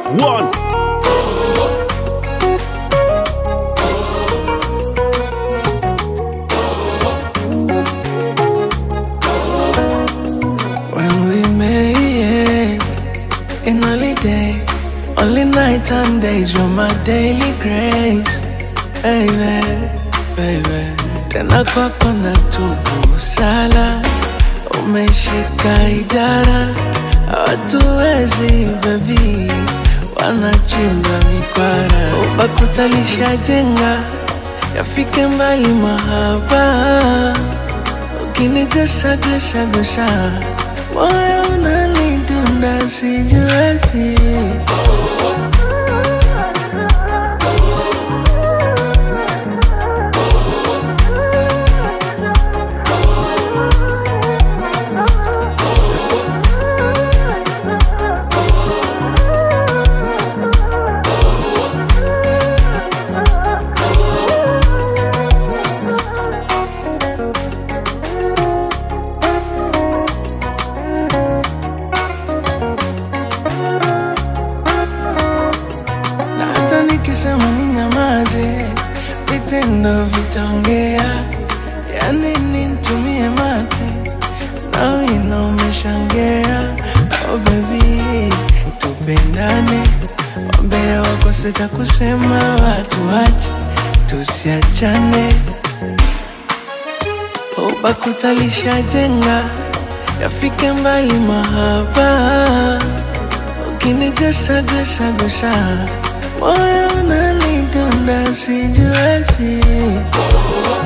One. When we made in holiday, only night and days you're my daily grace, baby, baby. Tena kwako na tubu sala, umeshika idara, hawatuwezi baby, wanachimba mikwara, ubakutalisha jenga, yafike mbali mahaba ukinigusa gusa gusa moyo unanidunda sijiwezi na hata nikisema ni nyamaze vitendo vitaongea yani nitumie mate na wino umeshangea oh baby tupendane wambea wakose cha kusema watu wache tusiachane ubakutalisha jenga yafike mbali mahaba ukinigusa gusa gusa moyo unanidunda sijiwezi